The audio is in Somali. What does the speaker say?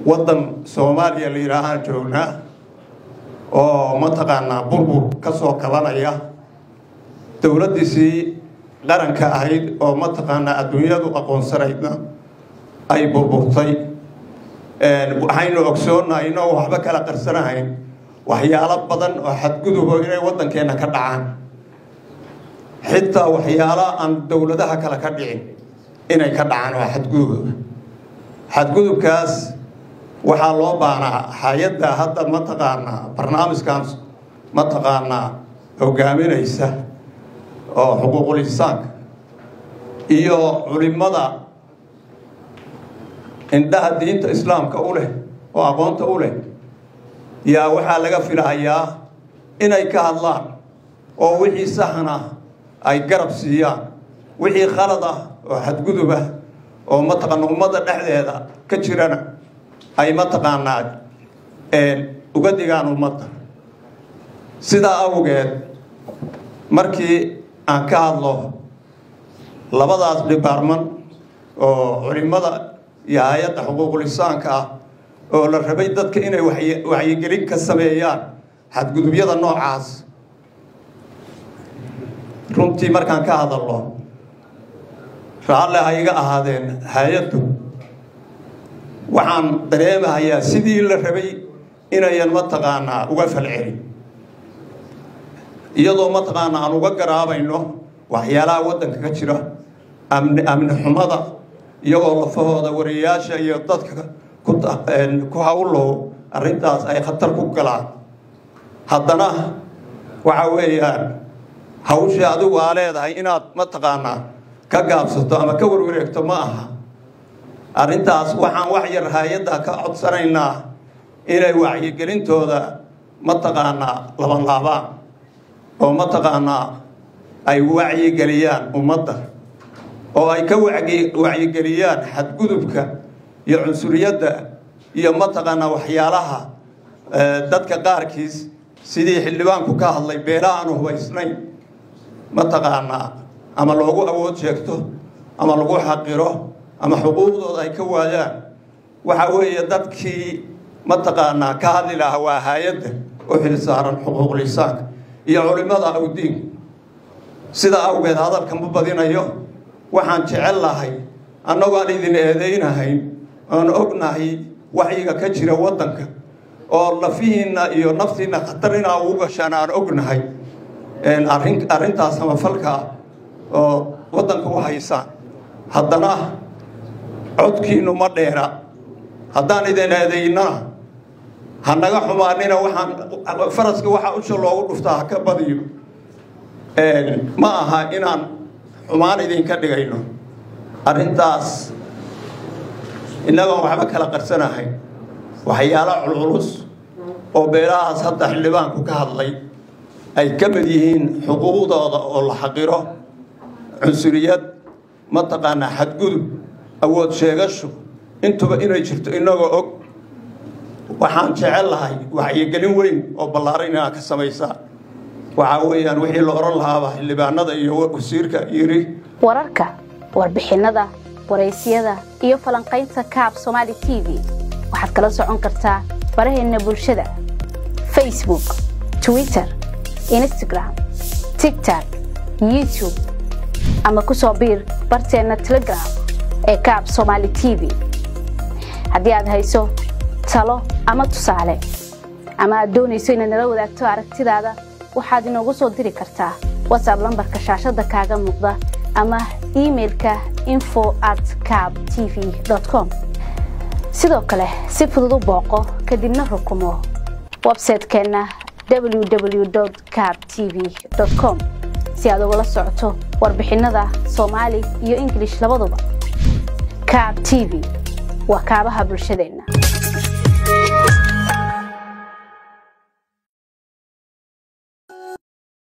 waddan soomaaliya la yidhaahaan joognaa oo mataqaanaa burbur ka soo kabanaya dowladdiisii qaranka ahayd oo mataqaanaa adduunyadu aqoonsanaydna ay burburtay waxaynu ogsoonnahay inoo waxba kala qarsanahayn waxyaalo badan oo xadgudubo inay waddankeenna ka dhacaan xitaa waxyaalo aan dowladaha kale ka dhicin inay ka dhacaan waa xadgudubooda xadgudubkaas waxaa loo baanaa hay-adda hadda mataqaanaa barnaamijkan mataqaanaa hogaaminaysa oo xuquuqul insaanka iyo culimada indhaha diinta islaamka u leh oo aqoonta u leh yaa waxaa laga filahayaa inay ka hadlaan oo wixii saxan ah ay garab siiyaan wixii khalad ah oo xadgudub ah oo mataqaana ummadda dhexdeeda ka jirana ay mataqaanaa uga digaan ummadda sidaa awgeed markii aan ka hadlo labadaas dhibaarman oo culimada iyo hay-adda xuquuqul insaanka ah oo la rabay dadka inay waxyigelin ka sameeyaan xadgudubyada noocaas runtii markaan ka hadalno raalle ha iga ahaadeen hay-addu waxaan dareemahayaa sidii la rabay inayan mataqaanaa uga falcelin iyadoo mataqaanaa aan uga garaabayno waxyaalaha waddanka ka jira amni amni xumada iyagoo lafahooda wariyayaasha iyo dadka ku hawlow arrintaas ay khatar ku galaan haddana waxa weeyaan hawshii adigu aa leedahay inaad mataqaanaa ka gaabsato ama ka warwareegto ma aha arrintaas waxaan wax yar hay-adda ka codsanaynaa inay wacyigelintooda mataqaanaa labanlaabaan oo mataqaanaa ay wacyigeliyaan ummadda oo ay ka wacyigeliyaan xadgudubka iyo cunsuriyadda iyo mataqaanaa waxyaalaha dadka qaarkiis sidii xildhibaanku ka hadlay beela aanu hubaysnayn mataqaanaa ama loogu awood sheegto ama lagu xaqiro ama xuquuqdooda ay ka waayaan waxa weeye dadkii mataqaanaa ka hadli lahaa waa hay-adda u xilsaaran xuquuqul insaanka iyo culimada awdiinku sidaa awgeed hadalka ma badinayo waxaan jecel lahay annagoon idin eedaynahayn oon ognahay waxyiga ka jira waddanka oo lafihiinna iyo naftiinna khatar inaa ugu gashaan aan ognahay arrintaas samafalkaa oo waddanka u haysaan haddana codkiinu ma dheera haddaan idin eedaynana ha naga xumaanina waxaan faraska waxaa usha loogu dhuftaa ha ka badiyo ma aha inaan xumaan idinka dhigayno arrintaas innagoon waxba kala qarsanahayn waxyaalo culculus oo beelahaas hadda xildhibaanku ka hadlay ay ka mid yihiin xuquuqdooda oo la xaqiro cunsuriyad mataqaanaa xadgudub awood sheegasho intuba inay jirto inagoo og waxaan jecel lahay waxyigelin weyn oo ballaaran inaad ka samaysaa waxaa weeyaan wixii la oran lahaaba xildhibaanada iyo wasiirka yiri wararka warbixinnada waraysyada iyo falanqaynta kaab somaali t v waxaad kala socon kartaa baraheenna bulshada facebook twitter instagram tigtok youtube ama ku soo biir barteenna telegram ee kaab somaali t v haddii aad hayso talo ama tusaale ama aad doonayso inaad nala wadaagto aragtidaada waxaad inoogu soo diri kartaa watsab lambarka shaashadda kaaga muuqda ama imailka info at cab t v com sidoo kale si fudud u booqo kadibna rukumo websaytekeenna www cab t v com si aad ugala socoto warbixinnada soomaali iyo ingilish labaduba cab t v waa kaabaha bulshadeenna